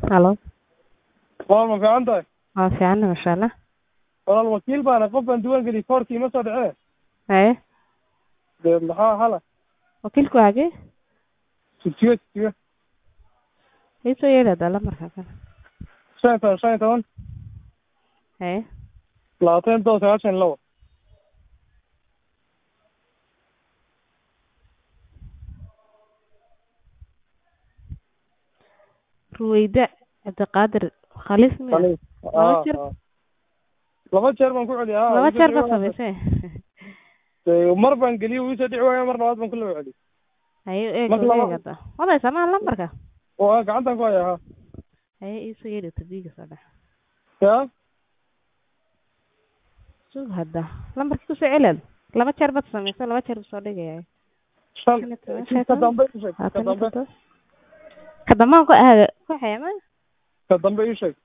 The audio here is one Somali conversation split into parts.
Halo. Waa ma fiican tahay Waa fiican masha Allah. walaal wakiil baana qof baan diiwaan geliyey koorkii ma soo dhicine Haye. dee maxaa hala Wakiilku waa hagee? sutiyo sutiyo Ii soo yeedhi hadda lambarka kale. shan iyo toban shan iyo toban Haye. labaatan todoba sagaashan iyo labo Ruwayda Cabdiqaadir Khaliif miya? Khaliif. Laba Ah, jeer? ah. laba jeer baan ku celiyay ah, Laba wuu jeer soo baad dhici waaya. samaysay. Dee, mar baan geliyey wuu soo dhici waaya mar labaad baan ku laba celiyey Haye eeg Marka eeg laba- hadda. Wadaysa ma lambarka? oo ah, gacantan ku haya ha Haye ii soo yeedhi tabiiga soo dhex. ya Sug hadda. Lambarkii ku soo celal. Laba jeer baad samaysay laba jeer buu soo dhigaya. shan Shan iyo toban, kii shan iyo ka toban. dambe ii sheeg ka Labaatan iyo dambe toddoba. Ka dambaan ku aaga ku xayama? ka dambe ii sheeg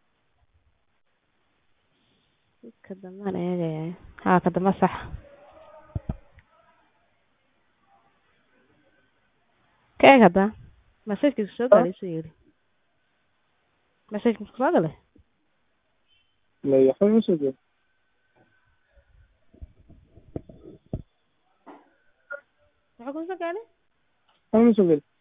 Ka dambaan eegaya. Ha ka damba sax. Ka eeg hadda. Message soo galay soo yeedhi. Message soo galay. May waxba ima soo jeedo Maxaa ku soo galay? waxba ima soo jeedo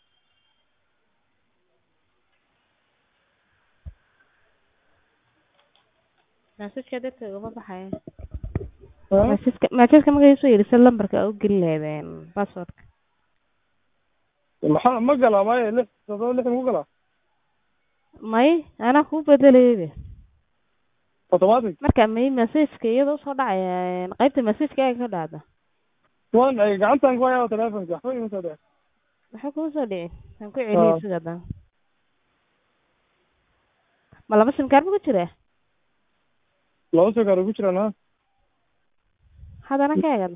Message dadka uga baxaya. Ha? Message message markay soo yeedhi sida lambarka u gelin lahaydeen password. maxaa ma galaa maya lix toddoba lix maku galaa May ana ku bedelayay. automatic Marka may message-ka iyadoo soo dhacaya qaybta message-ka ay ka dhacda. waan ay gacantan ku haya telefonka waxba ima soo dhici Maxaa ku soo dhici? Aan ku celiyay Ah. sida dan. Ma laba sim card ku jira? laba soo gaar ugu jiraan ha Haddana ka eegada.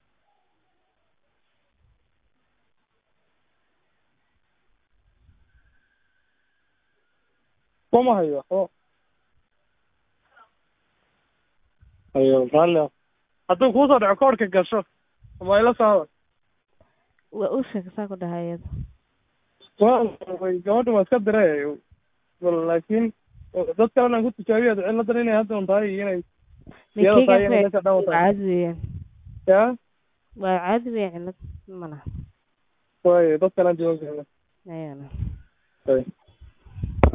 kuma hayo waxba ayo raalli ah hadduu kuu soo dhaco koorka gasho waa ila soo hadal Waa u sheeg saa ku dhahay iyada. waa way gabadha waa iska diray bal laakiin dad kalena aan ku tijaabiya ciladan inay hadda un tahay iyo inay iyada tahay inay Mikeyga meesha dhan waa watahay caadi weeyaan. ya Waa caadi weeyaan cilad ma laha. waayo dad kale aan jooga Ayana. Ay.